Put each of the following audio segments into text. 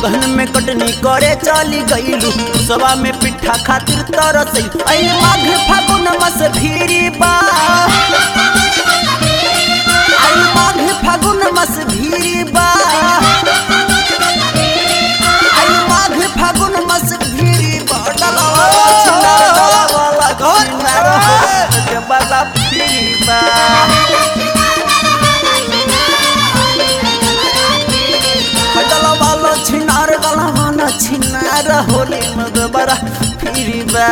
अगहन में कटनी करे चली गईलू सवा में पिठा खातिर तरसई आई माघ फागुन मस भीरी बा आई माघ फागुन मस भीरी बा आई माघ फागुन मस भीरी बा डलावा छिनार डलावा घर के बला भीरी बा खटला वाला छिनार गला वाला छिनार होली मद बड़ा फिरी बा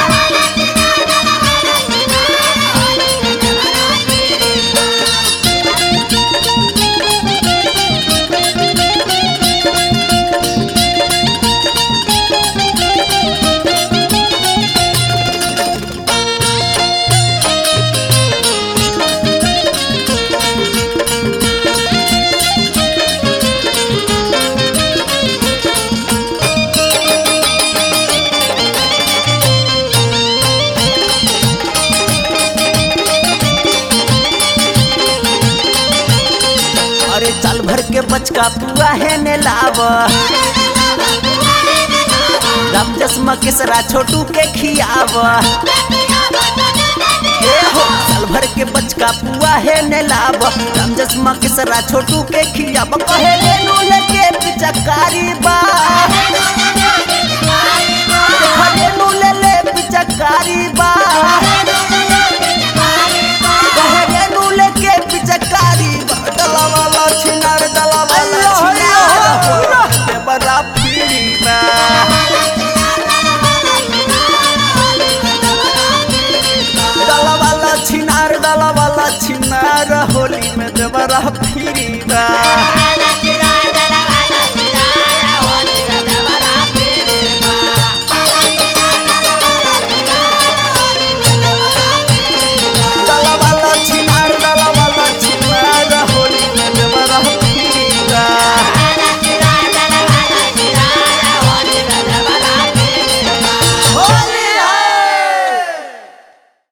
अरे चल भर के बचका पुआ है ने लाव राम जसमा केसरा छोटू के खियाव ए हो चल भर के बचका पुआ है ने लाव राम जसमा केसरा छोटू के खियाव कहे रेनू लेके पिचकारी बा देखा रेनू ले ले पिचकारी बा कहे रेनू लेके पिचकारी बा डला वाला छिनार डला वाला छिनार के बड़ा पीड़ी बा डला वाला छिनार डला वाला छिनार होली में जबरा फिरी बा